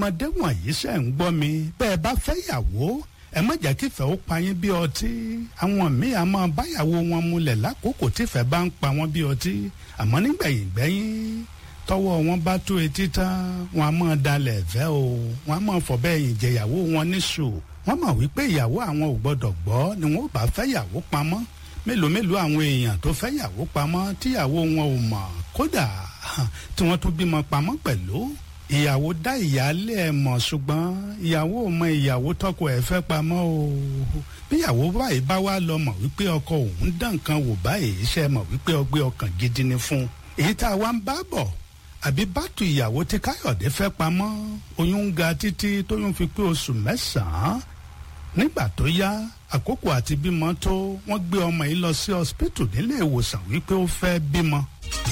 ọmọdé wọ̀nyí ṣe ń gbọ́ mi bẹ́ẹ̀ bá fẹ́ yàwó ẹ má jẹ́ kífẹ́ ó pa yín bí ọtí àwọn míì á máa báyàwó wọn mulẹ̀ lákòókò tífẹ́ bá ń pa wọ́n bí ọtí àmọ́ nígbẹ̀yìn gbẹ́yìn tọwọ́ wọn bá tó etí tán wọn á máa dalẹ̀ ẹ̀fẹ́ o wọn á máa fọ̀bẹ́ ẹ̀yìn jẹyàwó wọn níṣù wọ́n mọ̀ wípé ìyàwó àwọn ò gbọ́dọ̀ gbọ́ ni wọ́n bá fẹ́ yàwó pamọ́ mélòó mélòó àwọn èèyàn tó fẹ́ yàwó pamọ́ tíyàwó wọn ò mọ̀ kódà tí wọ́n tún bímọ pamọ́ pẹ̀lú ìyàwó dá ìyáálé ẹ̀ mọ̀ ṣùgbọ́n ìyàwó ò mọ ìyàwó tọkọ ẹ̀ fẹ́ pamọ́ o bíyàwó báyìí bá wá lọ mọ̀ wípé ọkọ òun dán nǹkan wò báyìí ṣe mọ̀ wípé ọgbẹ́ ọkàn gidi ni fún un èyí tá a wá ń bá bọ̀ àbí bàtù ìyàwó tí káyọ̀dé fẹ́ pamọ́ oyún ń ga títí tóyún fi pé oṣù mẹ́sàn-án nígbà tó yá àkókò àti bímọ tó wọ́n gbé ọmọ yìí lọ sí hospital nílé ìwòsàn wípé ó fẹ́ bímọ